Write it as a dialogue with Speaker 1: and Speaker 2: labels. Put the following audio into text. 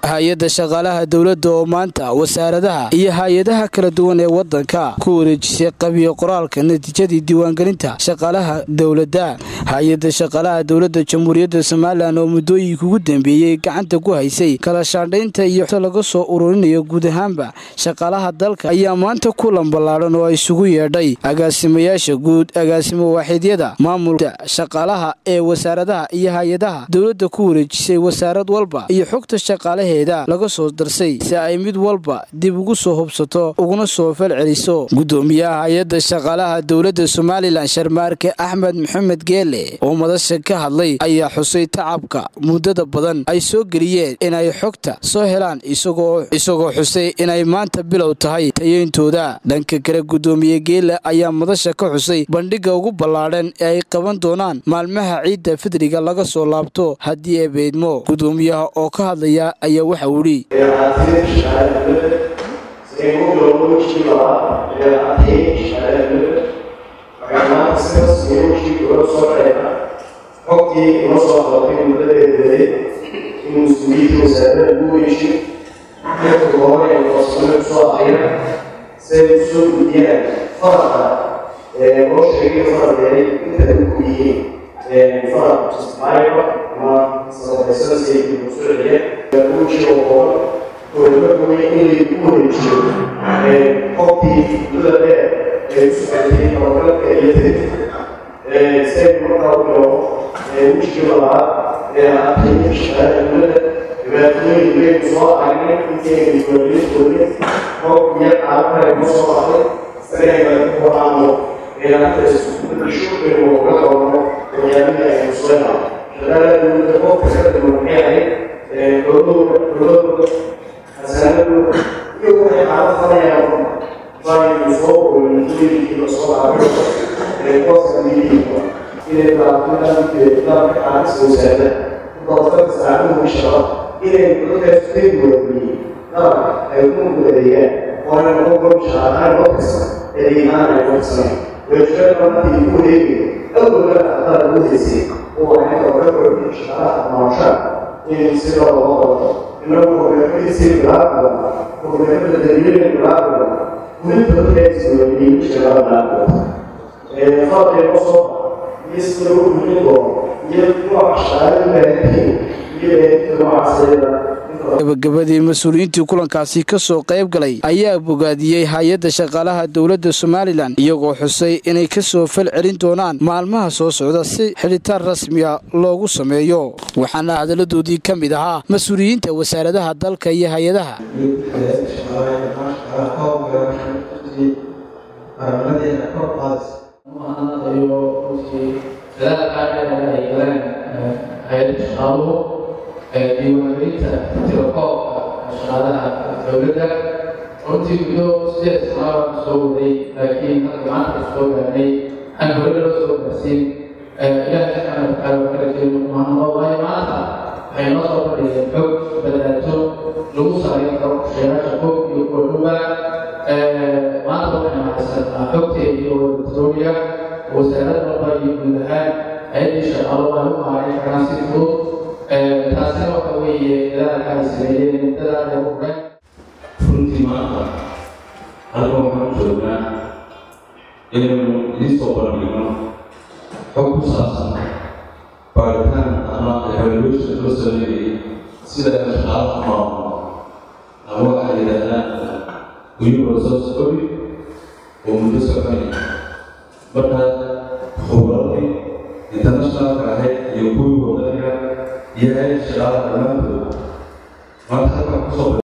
Speaker 1: hay-adda shaqaalaha dowladda oo maanta wasaaradaha iyo hay-adaha kala duwan ee wadanka ku wareejisay qabiyo qoraalka natiijadii diiwaangelinta shaqaalaha dowladda hay-adda shaqaalaha dowladda jamhuuriyadda somalilan oo muddooyinka ugu dambeeyey gacanta ku haysay kala shaandhaynta iyo laga soo ururinayo guud ahaanba shaqaalaha dalka ayaa maanta kulan ballaadhan oo isugu yeedhay agaasimayaasha guud agaasimo waaxidyada maamulka shaqaalaha ee wasaaradaha iyo hay-adaha dowladda ku wareejisay wasaarad walba iyo xogta shaqaalaheeda laga soo darsay si ay mid walba dib ugu soo hubsato uguna soo fal celiso gudoomiyaha hay-adda shaqaalaha dowladda somalilan sharmaarke axmed maxamed geele oo madasha ka hadlay ayaa xusay tacabka muddada badan ay soo geliyeen inay xogta soo helaan isagoo xusay inay maanta bilow tahay tayeyntooda dhanka kale gudoomiye geele ayaa madasha ka xusay bandhigga ugu ballaadhan ee ay qaban doonaan maalmaha ciidda fidriga laga soo laabto haddii ay beydmo gudoomiyaha oo ka hadlaya ayaa waxa uu idhi
Speaker 2: xogtii ima soo qabatay muddadeedeeday in mas-uuliyiinta wasaarada ugu weyshay dadka hore ee farsamo soo akhriya siday u soo gudiyaan faraqa loo sheegay faradeeday inta ay ku yihiin faraq ismaailka ama sadaqaysada si ay ugu soo celiyeen ugu jiro kooban oo laga gobay in laygu wareejiyo xogtii muddada dheer ee u socotay tababarka iyo tiri say markaa u bilowdo wejigii labaad ee aatay shaqaalaha dowladda dhibaatooyin weyn soo aragnay intii ay diiwaangelintooda xog iyo caalamkale ma soo baxday sanayga ku horaano inanta isbedesho inuu uga qabano waxyaabihii aynu soo helaa shaqaalaha dowladda qofka ka dama maxay ahayd dowladooda dowladooda xasaanadooda iyo waxay caalam falayaan baynu soo oolintooyinkii lasoo laabayo qofka miyihiisa inay baaqinaankeeda qaadis wasaarada dadka saacaduhu shaqo inay dadkaas ka duwaniyey dalabka ay ku mudadeeyaan oona noqon gob shaqaalaha loo kasta adeegaan ay qabsaneen weeshada markii ku wareegayo awalka aqdaar ugu haysay oo waxay oga kordhin shaqaalaha maasha in sida loo qabto inagu hogaamadiisii bilaabada hogaamada daliilin bilaabada mulinta dadkaas duwaniyey shaqada bilaabada farqi loo soo iyo sida loo muhin doono iyo nooca shaqaale u baahanyihiin iyo baahinta noocaasayada
Speaker 1: gabagabadii mas-uuliyiintii kulankaasi ka soo qayb galay ayaa bogaadiyey hay-adda shaqaalaha dowladda somalilan iyagoo xusay inay ka soo fal celin doonaan maalmaha soo socda si xidhitaan rasmiya loogu sameeyo waxaana hadalladoodii ka mid ahaa mas-uuliyiinta wasaaradaha dalka iyo hay-adaha
Speaker 3: hay-adda shaqaaluhu diiwaangelinta tirakoobka shaqaalaha dowladda runtii muddo sideed sanaabaan soo waday laakiin hadda maanta soo gaarnay aan hore loo soo gaarsiin ilaahay subxaana watacaala waa kala jeedo mahadnaqo waayo maanta waxay noo soo fadhiyeen xog badaato lagu saarin karo sheegasha xog iyo kordhuba maanta waxaynu haysanaa xogteeda iyo wadatroomiga wasaarad walba iyo guud ahaan hay-addii shaqaalo ay u maarin karaan si fudud taasina waxa weeye dadaalka ay sameeyeen muddada ay u hureen
Speaker 4: runtii maanta aniga waxaan joognaa inaynu idiin soo bandhigno xog ku saabsan baaritaan ama evaluation loo sameeyey sida ay shaqaalaha maamulo ama waxay yidhaahdaan human resource audit oo muddo soconaya marka khubradii internationalka ahayd iyo kuwii wadaniga iyo hay shaqaalaha dhammaantood maanta halkan kusoo